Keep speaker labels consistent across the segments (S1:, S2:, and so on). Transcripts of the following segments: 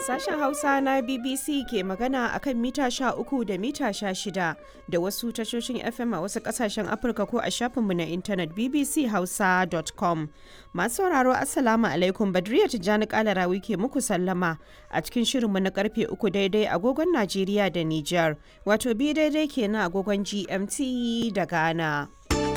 S1: Sashen Hausa na BBC ke magana a kan mita uku da mita shida da wasu tashoshin FM a wasu kasashen Afirka ko a shafinmu na intanet bbchausa.com. Masu sauraro Assalamu alaikum Badriya Tijjani Kalarawi ke muku sallama a cikin shirinmu na karfe uku daidai agogon Najeriya da Nijar, wato bi daidai kenan agogon GMT da Ghana.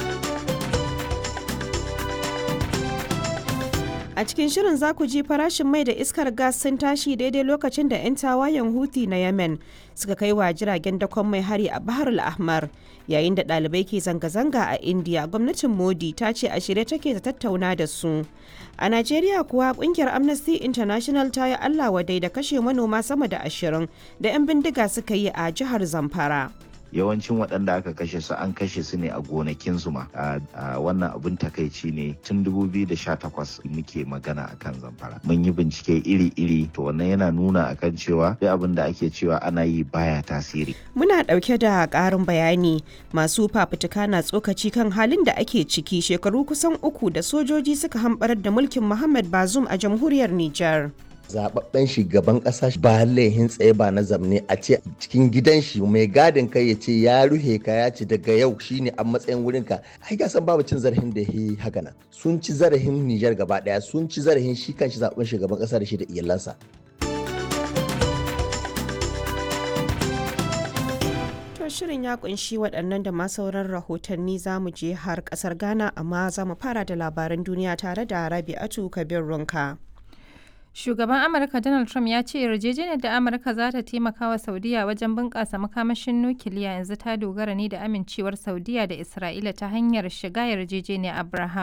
S1: A cikin shirin za ku ji farashin mai da iskar gas sun tashi daidai lokacin da 'yan tawayen Houthi na Yemen suka kai wa jiragen dakon mai hari a Bahar al-Ahmar. Yayin da ɗalibai ke zanga-zanga a India, gwamnatin Modi ta ce a shirye take ta tattauna da su. A Najeriya kuwa kungiyar Amnesty International ta yi Allah wadai da kashe manoma sama da ashirin da 'yan bindiga suka yi a jihar Zamfara.
S2: yawancin waɗanda aka kashe su an kashe su ne a gonakinsu ma wannan abin takaici ne tun 2018 muke magana akan zamfara mun yi bincike iri-iri to wannan yana nuna akan cewa duk abin da ake cewa ana yi baya tasiri
S1: muna ɗauke da ƙarin bayani masu fafutuka na tsokaci kan halin da ake ciki shekaru kusan uku da sojoji suka hambarar da mulkin muhammad bazum a jamhuriyar nijar
S3: zababben shugaban kasa ba laihin tsaye ba na zamne a ce cikin gidan shi mai gadin kai ya ce ya ruhe ka ya ce daga yau shine a matsayin wurin ka ai ga san babu cin zarafin da yi haka nan sun ci zarafin Nijar gaba daya sun ci zarafin shi kanshi zaben shugaban kasa da shi da iyalansa
S1: shirin ya kunshi waɗannan da ma sauran rahotanni za mu je har ƙasar ghana amma za mu fara da labaran duniya tare da rabi'atu kabir runka
S4: Shugaban Amurka Donald Trump ya ce yarjejeniyar da Amurka za ta taimaka wa Saudiya wajen bunƙasa makamashin nukiliya yanzu ta dogara ne da amincewar Saudiya da Isra'ila ta hanyar shiga yarjejeniyar Abraham.